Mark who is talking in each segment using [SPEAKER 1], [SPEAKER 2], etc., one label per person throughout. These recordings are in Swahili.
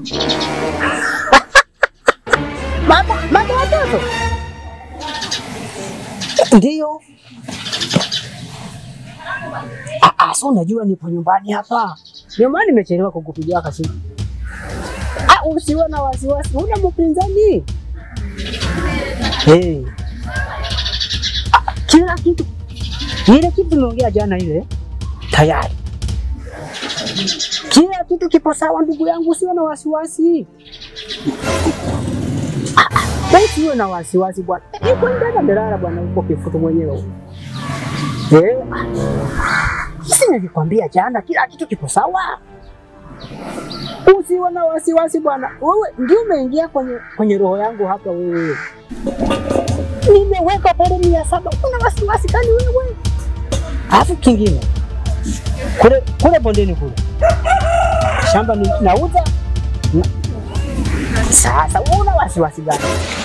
[SPEAKER 1] Mama, mama watoto ndiyo. Ah, ah, so unajua nipo nyumbani hapa, ndio maana nimechelewa kukupigia kasimu. Ah, usiwe na wasiwasi, una mpinzani hey. Ah, kila kitu ile kitu tumeongea jana ile tayari, kila kitu kipo sawa, ndugu yangu, usiwe na wasiwasi. Basi uwe na wasiwasi bwana. Niko ndani ndelala bwana, uko kifutu mwenyewe. Eh, sisi nilikwambia jana kila kitu kipo sawa. Usiwe na wasiwasi bwana. Wewe ndio umeingia kwenye kwenye roho yangu hapa wewe. Nimeweka pale mia saba. Una wasiwasi gani wewe? Alafu kingine kule kule bondeni kule shamba ni nauza na, sasa una wasiwasi gani?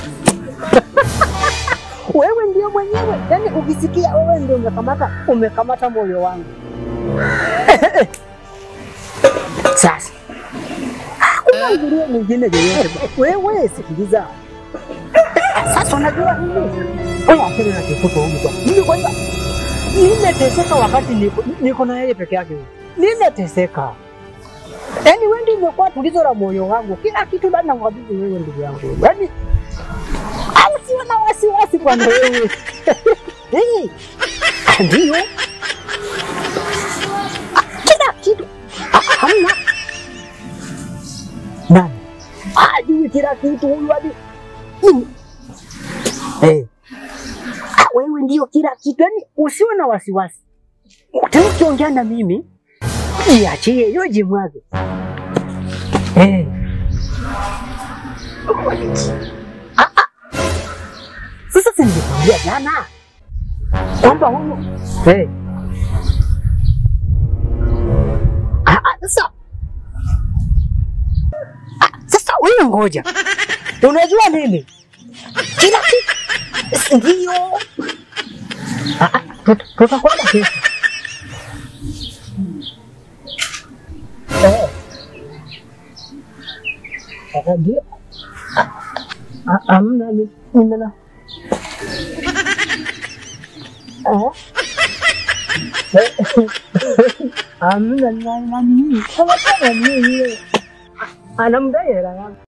[SPEAKER 1] wewe ndio mwenyewe, yani ukisikia wewe ndio umekamata umekamata moyo wangu. Sasa hakuna nguruwe mwingine yoyote. Wewe sikiliza, sasa unajua nini? Wewe akili na kifuko huko kwa mimi kwanza nimeteseka wakati niko, niko na yeye peke yake. Nimeteseka. Yaani wewe ndio umekuwa tulizo la moyo wangu. Kila kitu bado nakukabidhi wewe ndugu yangu. Yaani au siwe na wasiwasi bwana wewe. Eh. Ndio. Kila kitu. Ah, Hamna. Nani? Ajui kila kitu huyu hadi. Mm. Eh. Ah, wewe ndio kila kitu. Yaani usiwe na wasiwasi. Tena ukiongea na mimi jiachie hiyo jimwage. Eh. Ah, ah. Sasa si nilikwambia jana kwamba huyu eh. Ah, ah, sasa ah, sasa wewe ngoja, unajua nini, kila kitu ndio Ah, ah, tut- tutakwenda kesho Eh. Ah, ndio Ah, ah, hamna ni- nimena Eh? Hamna nani nani kama kama nini anamdai hela yangu